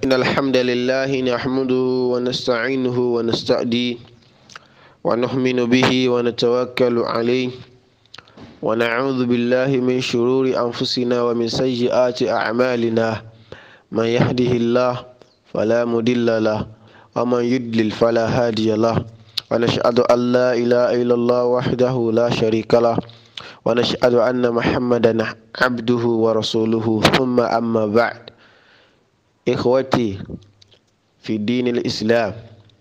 إن الحمد لله نحمده ونستعينه ونستأديه ونؤمن به ونتوكل عليه ونعوذ بالله من شرور أنفسنا ومن سيئات أعمالنا من يهده الله فلا مضل له ومن يضلل فلا هادي له ونشهد أن لا إله إلا الله وحده لا شريك له ونشهد أن محمدا عبده ورسوله ثم أما بعد إخوتي في دين الإسلام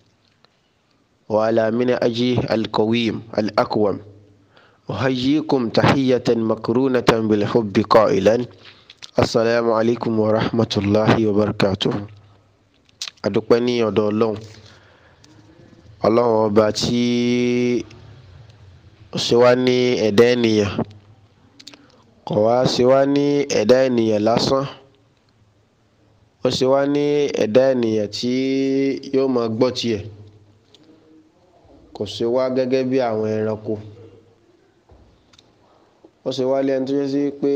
وعلى من أجي القويم الأقوم أحييكم تحية مكرونة بالحب قائلا السلام عليكم ورحمة الله وبركاته adúpẹ́ ní ọ̀dọ̀ ọlọ́run ọlọ́run ọba tí ó ṣe wá ní ẹ̀dá ènìyàn kò wá ṣe wá ní ẹ̀dá ènìyàn lásán ó ṣe wá ní ẹ̀dá ènìyàn tí yóò máa gbọ́ tiẹ̀ kò ṣe wá gẹ́gẹ́ bí àwọn ẹranko ó ṣe wá lẹ́nu tó yẹ sí pé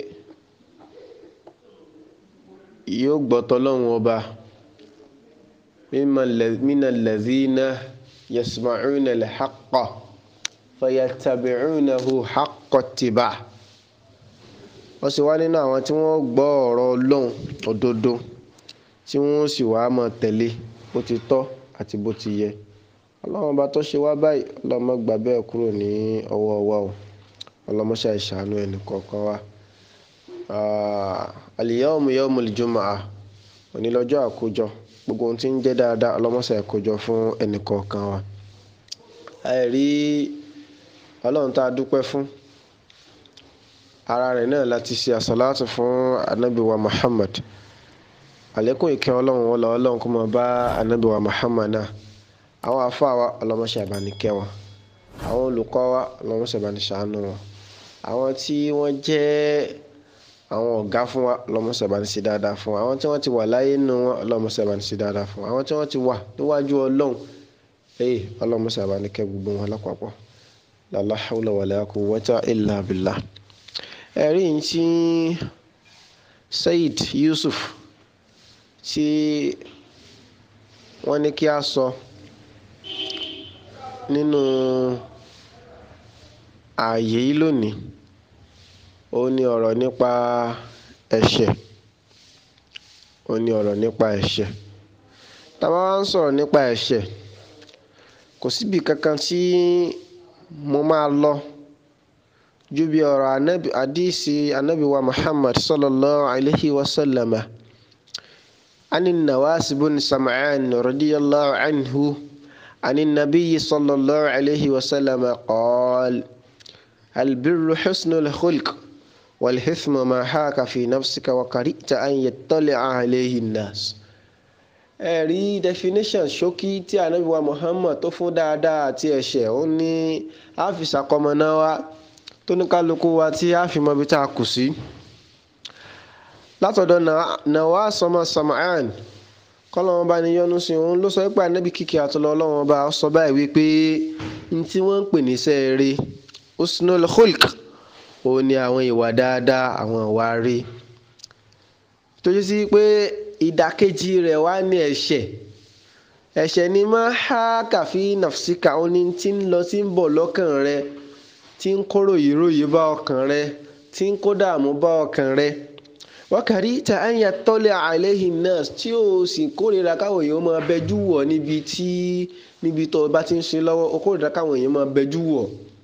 yóò gbọ́ tọ́lọ́run ọba min alladhina yasma'una al-haqqa fayattabi'unahu haqqa ittiba'ah ó sì wá nínú àwọn tí wọ́n gbọ́ ọ̀rọ̀ ọlọ́run òdodo tí wọ́n sì wá máa tẹ̀lé bó ti tọ́ àti bó ti yẹ ọlọ́run bá tó ṣe wá báyìí ọlọ́mọ gbà bẹ́ẹ̀ kúrò ní ọwọ́ wa o ọlọ́mọṣẹ́ ìṣàánú ẹnì kọ̀ọ̀kan wa al-yawmu yawmul jumu'ah òní lọ́jọ́ àkójọ gbogbo ohun tí ń jẹ́ dáadáa ọlọ́mọṣẹ́ àkójọ fún ẹnì kọ̀ọ̀kan wa àìrí ọlọ́run tá a dúpẹ́ fún ara rẹ̀ náà láti ṣe àsàlátù fún anabi wa muhammad àlékún ìkẹ́ ọlọ́run wọlé ọlọ́run kó máa bá anabi wa muhammad náà àwọn àfáà wa ọlọ́mọṣẹ́ àbánikẹ́ wọn àwọn olùkọ́ wa ọlọ́mọṣẹ́ àbániṣàánú wọn àwọn tí wọ́n jẹ́ àwọn ọ̀gá fún wa ọlọ́mọṣẹ́ àbániṣe dáadáa fún wa àwọn tí wọ́n ti wà láyé nínú wọn ọlọ́mọṣẹ́ àbániṣe dáadáa fún wa àwọn tí wọ́n ti wà níwájú ọlọ́run ee ọlọ́mọṣẹ́ àbánikẹ́ gbogbo wọn lápapọ̀ la hawla wala quwwata illa billah ẹ̀rí yìí tí Said Yusuf tí wọ́n ní kí a sọ nínú ààyè yìí lónìí ó ní ọ̀rọ̀ nípa ẹ̀ṣẹ̀ ó ní ọ̀rọ̀ nípa ẹ̀ṣẹ̀ tá a bá wá ń sọ̀rọ̀ nípa ẹ̀ṣẹ̀ kò síbi kankan tí mo máa lọ ju bí ọ̀rọ̀ anabi hadisi anabi wa muhammad sallallahu alayhi wa sallam ani nawas bin sam'an radiyallahu anhu ani nabiyyi sallallahu alayhi wa sallam qaal البر حسن الخلق والحثم ما حاك في نفسك وكرهت أن يطلع عليه الناس ẹ̀rí definition ṣókí tí anabi wa muhammad tó fún dáadáa àti ẹ̀ṣẹ̀ ó ní àfìsàkọmọná wa tó ní kálukú wa tí a fi mọ ibi tá a kù sí. látọ̀dọ̀ Nawas ọmọ Sam'an kọ́lọ́wọ́n bá ní yọ́nú sí òun ló sọ pé anabi kìkì àtọ́lọ́ ọlọ́wọ́n bá sọ báyìí wípé n tí wọ́n ń pè ní sẹ́ẹ̀rẹ́ usnul khulq òun ni àwọn ìwà dáadáa àwọn ìwà rí tó yẹ sí pé ìdàkejì rẹ̀ wá ní ẹ̀ṣẹ̀ ẹ̀ṣẹ̀ ni máa há kàfí nàfsíkà ó ní tí ń lọ tí ń bọ̀ lọ́kàn rẹ tí ń kó ròyìnròyìn bá ọkàn rẹ tí ń kó dààmú bá ọkàn rẹ wákàrí ta àyà tọ́lẹ̀ àìlẹ́yìn náà tí ó sì kórìíra káwọn èèyàn máa bẹjú wọ̀ níbi tí níbi tó bá ti ń ṣe lọ́wọ́ ó kórìíra káwọn èèyàn máa bẹjú wọ̀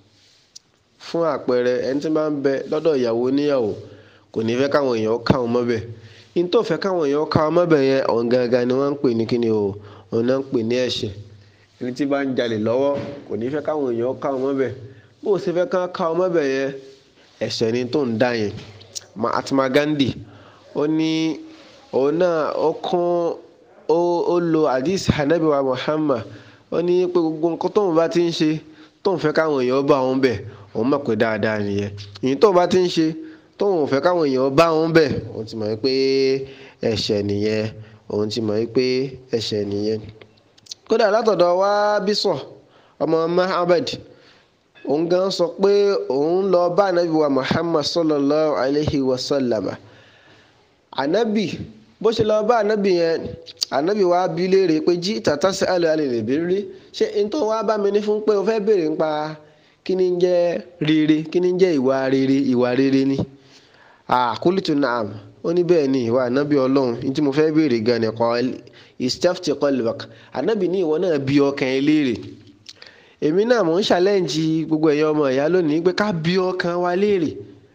fún àpẹẹrẹ ẹni tí máa ń bẹ lọ́dọ̀ ìyàwó níyàwó kò ní fẹ́ káwọn èèyàn káwọn mọ́bẹ̀ ní tó fẹ́ káwọn èèyàn káwọn mọ́bẹ̀ yẹn ọ̀hún gangan ni wọ́n ń pè ní kíni o òun náà ń pè ní ẹ̀ṣẹ̀ ẹni tí bá ń jalè lọ́wọ́ kò ní fẹ́ káwọn èèyàn káwọn mọ́bẹ̀ bó o ṣe fẹ́ ká káwọn mọ́bẹ̀ yẹn ẹ̀ṣẹ̀ ni tó ń dá yẹn Mahatma Gandhi ó ní òun náà ó kún ó lo hadith hanabi wa Muhammad ó ní pé gbogbo nǹkan tóun bá ti ń ṣe tóun fẹ́ káwọn èèyàn bá òun bẹ̀ òun mọ̀ pé dáadáa nìyẹn ìyẹn tóun bá ti ń ṣe tóun ò fẹ́ káwọn èèyàn bá òun bẹ̀ òun ti mọ̀ pé ẹ̀ṣẹ̀ nìyẹn òun ti mọ̀ pé ẹ̀ṣẹ̀ nìyẹn. kódà látọ̀dọ̀ wá bísọ̀ ọmọ Muhammad òun gan sọ pé òun lọ bá anabi wa Muhammad sallallahu alayhi wa sallam anabi bó ṣe lọ bá ànábì yẹn ànábì wa bí léèrè pé jí tàtà sí àlọ́ àlè lè béèrè rí ṣé n tó wá bá mi ní fún pé o fẹ́ béèrè nípa kí ni ń jẹ́ rere kí ni ń jẹ́ ìwà rere ìwà rere ni àkúlìtù naam ó ní bẹ́ẹ̀ ni ìwà ànábì ọlọ́run ní tí mo fẹ́ béèrè gan ni kọ́ istafti qalbak ànábì ní ìwọ náà bí ọkàn ẹ léèrè èmi náà mò ń ṣàlẹ́ǹjì gbogbo ẹ̀yàn ọmọ ìyá lónìí pé ká bí ọkàn wa léèrè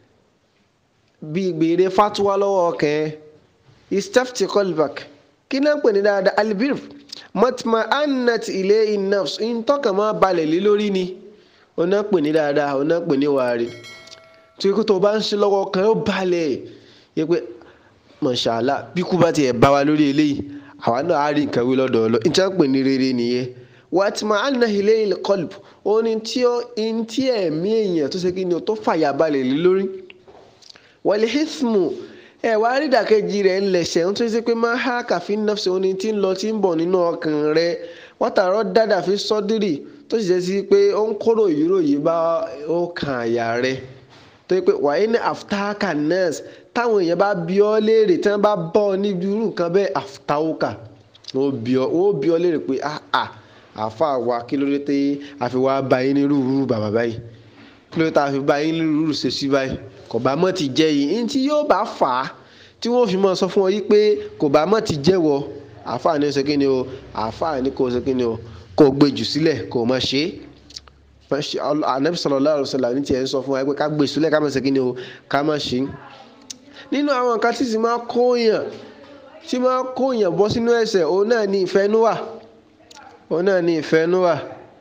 bí gbèrè fatuwa lọ́wọ́ ọkàn ẹ istafti qalbak kí náà pè ní dáadáa albir matma annat ilé innafs ntọ́kàn máa balẹ̀ lé lórí ni ó náà pè ní dáadáa ó náà pè ní wàárí tí kò tó bá ń ṣe lọ́wọ́ ọkàn ó balẹ̀ yẹ pé mọ̀ṣálá bí kú bá tiẹ̀ bá wa lórí eléyìí àwa náà á rí nǹkan wí lọ́dọ̀ ọlọ́ ìtàn pè ní rere nìyẹn wàtìmọ̀ ànàhìlẹ̀ ilẹ̀ kọlùbù ó ní tí ó ń tí ẹ̀mí èèyàn tó ṣe kí ni ó tó fàyà balẹ̀ lé lórí wàlẹ̀ hismu ẹ̀ wá rí ìdàkejì rẹ̀ ńlẹ̀ṣẹ̀ ń tó ṣe pé máa há kàfin nafsi ó ní tí ń lọ tí ń bọ̀ nínú ọkàn rẹ̀ wọ́tàrọ́ dáadáa fi sọ́dírì tó sì jẹ́ sí pé ó ń kóró ìròyìn bá ó kan àyà rẹ̀ tó yẹ pé wàá ní àfitáàkà nurse táwọn èèyàn bá bí ọ léèrè tí wọ́n bá bọ́ ọ níbi irú nǹkan bẹ́ẹ̀ àfitáwọ́kà wọ́n bí ọ léèrè pé àà àfa wa kí ló dé tẹ àfi wá bá yín ní rúurú bàbá báyìí kí ló dé tẹ àfi bá yín ní rúurú ṣe sí báyìí kò bá mọ̀ ti jẹ́ yìí ní tí yóò bá fà á tí wọ́n fi mọ̀ sọ fún ọ yìí pé kò bá mọ̀ ti jẹ́ wọ àfa ní ṣe kí ni o àfa ní kò ṣe kí ni o kò gbé jù sílẹ̀ kò má ṣe é anabi sallallahu alaihi wasallam ní tiẹ̀ ń sọ fún wa pé ká gbé sílẹ̀ ká má ṣe kí ni o ká má ṣe é nínú àwọn nǹkan tí sì máa kóyàn tí máa kóyàn bọ́ sínú ẹ̀ṣẹ̀ òun náà ní ìfẹ́núwà òun náà ní ìfẹ́núwà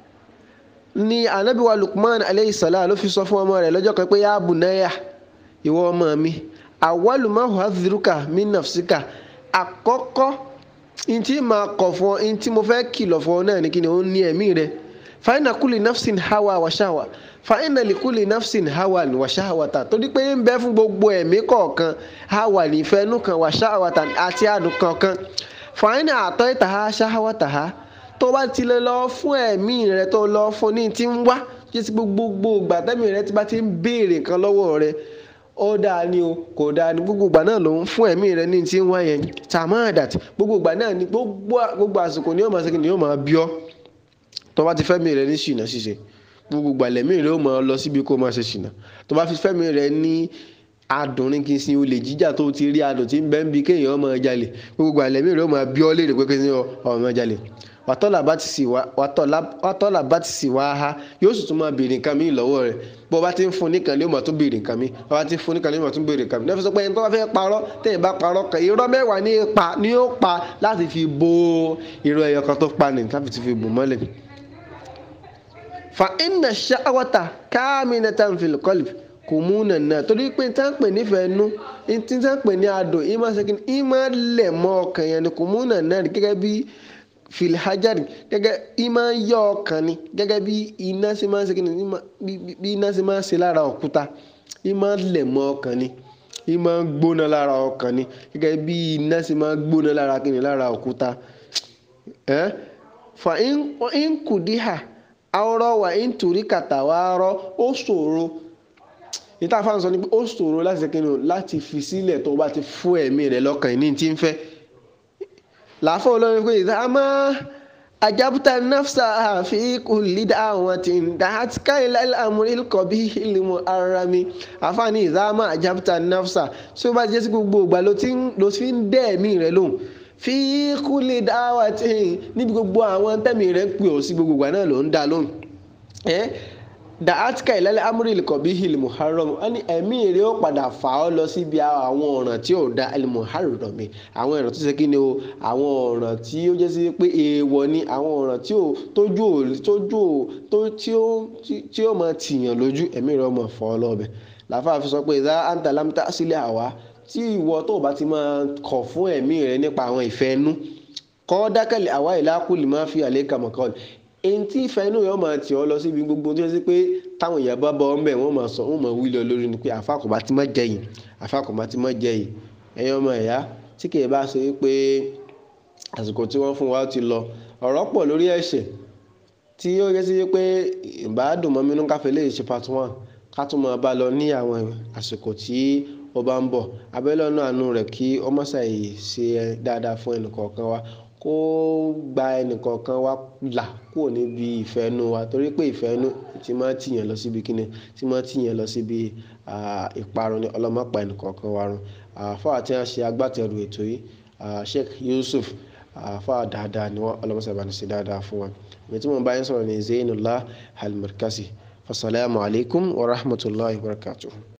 ní anabi wa lukman aleyhi salam ló fi sọ fún ọmọ rẹ̀ lọ́jọ́ kan pé yá bunaya ìwọ ọmọ mi awwalu ma uhadhiruka min nafsika àkọ́kọ́ ntí máa kọ̀ fún ọ ntí mo fẹ́ kìlọ̀ fún ọ náà ní kí ni ó ní ẹ̀mí rẹ̀ fàyínà kúlì nafsin hawa wàṣáwà fàyínà lìkúlì nafsin hawa wàṣáwàtà torí pé ń bẹ fún gbogbo ẹ̀mí kọ̀ọ̀kan hawa nífẹ̀ẹ́nù kan wàṣáwàtà àti àdùn kọ̀ọ̀kan fàyínà àtọ́ ìta ha ṣáwàtà ha tó bá ti lè lọ fún ẹ̀mí rẹ tó lọ fún ní ti ń wá jẹ́ sí gbogbo ìgbà tẹ́mi rẹ ti bá ti ń béèrè nǹkan lọ́wọ́ rẹ ó dáa ni o kò dáa ni gbogbo ìgbà náà ló ń fún ẹ̀mí rẹ ní ti ń wá yẹn tàmáàdàt gbogbo ìgbà náà ni gbogbo àsìkò ni yóò máa ṣe kí ni yóò máa bí ọ́ tó bá ti fẹ́mi rẹ ní ṣìnà ṣíṣe gbogbo gbàlẹ́mí rẹ ó máa lọ síbi kó máa ṣe ṣìnà tó bá fi fẹ́mi rẹ ní adùnrin kí n sin olè jíjà tó ti rí adùn tí ń bẹ́ ń bi kéèyàn máa jalè gbogbo gbàlẹ́mí rẹ ó máa bí ọ́ léèrè pé kí n sin ọ̀ máa jalè wàtọ́là bá ti sì wá ha yóò sì tún máa béèrè nǹkan mi lọ́wọ́ rẹ̀ bó o bá ti ń fún nìkan ni ó máa tún béèrè nǹkan mi bó o bá ti ń fún nìkan ni ó máa tún béèrè nǹkan mi lẹ́fẹ̀ẹ́ sọ pé ẹni tó bá fẹ́ parọ́ tẹ̀yìn bá parọ́ kan irọ́ mẹ́wàá ní pa ni ó pa láti fi bo irọ́ ẹyọ kan tó pa ní láti fi bò mọ́lẹ̀ fa inna ṣáwọ́tà káàmínátàn fil qalb kò mú nànà torí pé tí wọ́n pè nífẹ̀ẹ́ nú tí wọ́n pè ní adùn ìmọ̀ sẹ́kìn ìmọ̀ lẹ̀ mọ́ ọkàn yẹn ni kò mú nànà gẹ́gẹ́ bí filhajari gẹ́gẹ́ ìmọ̀ yọ ọkàn ni gẹ́gẹ́ bí iná ṣe máa ń ṣe kí ni bí iná ṣe máa ń ṣe lára òkúta ìmọ̀ lẹ̀ mọ́ ọkàn ni ìmọ̀ gbóná lára ọkàn ni gẹ́gẹ́ bí iná ṣe máa ń gbóná lára kí ni lára òkúta ẹ́ fa nkùdíhà àwòrán wà nítorí kàtàwárọ́ ó ṣòro níta fáwọn sọ ni pé ó ṣòro láti ṣe kí ni láti fi sílẹ̀ tó bá ti fún ẹ̀mí rẹ̀ lọ́kàn ní ti ń fẹ́ làáfọ̀ olórin pé ìdá máa ajabuta nafsa fi kulli da'watin da'atka ila al-amri al-qabih al-muharrami àfààní ìdá máa ajabuta nafsa tí ó bá jẹ́ sí gbogbo ìgbà ló ti ń dẹ́ ẹ̀mí rẹ̀ lóhùn fi kulli da'watin níbi gbogbo àwọn tẹ́mi rẹ̀ ń pè ọ́ sí gbogbo ìgbà náà ló ń dá lóhùn da'atka ila al-amri al-qabih al-muharrami wọ́n ní ẹ̀mí rẹ̀ ó padà fà ọ́ lọ síbi àwọn ọ̀ràn tí ò da al-muharrami àwọn ọ̀ràn tó ṣe kí ni o àwọn ọ̀ràn tí ó jẹ́ sí pé èèwọ̀ ni àwọn ọ̀ràn tí ò tójú ò tójú ò tó tí ó tí ó máa tìyàn lójú ẹ̀mí rẹ̀ ó máa fà ọ́ lọ́bẹ̀ làfáà fi sọ pé ìdá anta lam ta'silẹ̀ àwa tí ìwọ tó bá ti máa kọ̀ fún ẹ̀mí rẹ̀ nípa àwọn ìfẹ́ nú kọ́ dákẹ́lẹ̀ àwa ìlà kulli ma fi alayka maqal èyí tí ìfẹ́ inú yẹn máa tì ọ́ lọ síbi gbogbo tó yẹ sí pé táwọn èèyàn bá bọ́ ọ́ mbẹ́ wọ́n máa sọ wọ́n máa wí lọ lórí ni pé àfàkùnbá ti má jẹ yìí àfàkùnbá ti má jẹ yìí ẹ̀yin ọmọ ẹ̀yà tí kì í bá ṣe pé àsìkò tí wọ́n fún wa ti lọ ọ̀rọ̀ pọ̀ lórí ẹ̀ṣẹ̀ tí ó yẹ sí pé ìbádùn mọ́ mínú káfẹ́ lè ṣe part one ká tún máa bá lọ ní àwọn àsìkò tí ó bá ń bọ̀ abẹ́lẹ́ ọ̀nà àánú rẹ̀ kí ọmọ ṣàyè ṣe dáadáa fún ẹnìkọ̀ọ̀kan wa kó gba ẹnìkọ̀ọ̀kan wa là kúrò níbi ìfẹ́ inú wa torí pé ìfẹ́ inú ti máa tìyàn lọ síbi kíni ti máa tìyàn lọ síbi ìparun ni ọlọ́mọpa ẹnìkọ̀ọ̀kan wa run àfáà tí wọ́n ṣe agbátẹrù ètò yìí Sheikh Yusuf àfáà dáadáa ni wọ́n ọlọ́mọṣẹ́bà ní ṣe dáadáa fún wọn èmi tí mo bá yín sọ̀rọ̀ ní Zainullah Al-Markazi fasalaamu alaykum wa rahmatulahi wa barakatuhu.